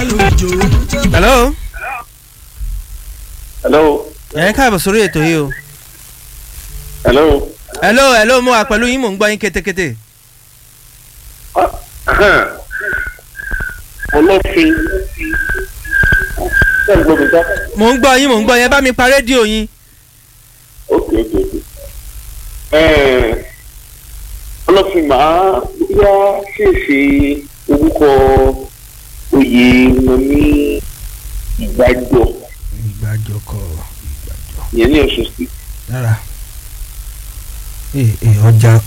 hello hello ẹ̀ ń káàbọ̀ sórí ètò yìí o hello hello hello mo wà pẹ̀lú yín mò ń gbọ́ yín kétékété ọlọ́fin ṣé ń gbọ́ mi sá. mò ń gbọ́ yín mò ń gbọ́ yín ẹ bá mi pa rédíò yín ok ok ok Ẹ̀ẹ̀, ọlọ́fin màá yá ṣèṣe orúkọ oyè wọn ní ìgbàjọ ìgbàjọ kọ ìgbàjọ ìyẹn ní Ọ̀ṣun sí rárá ee ee ọjà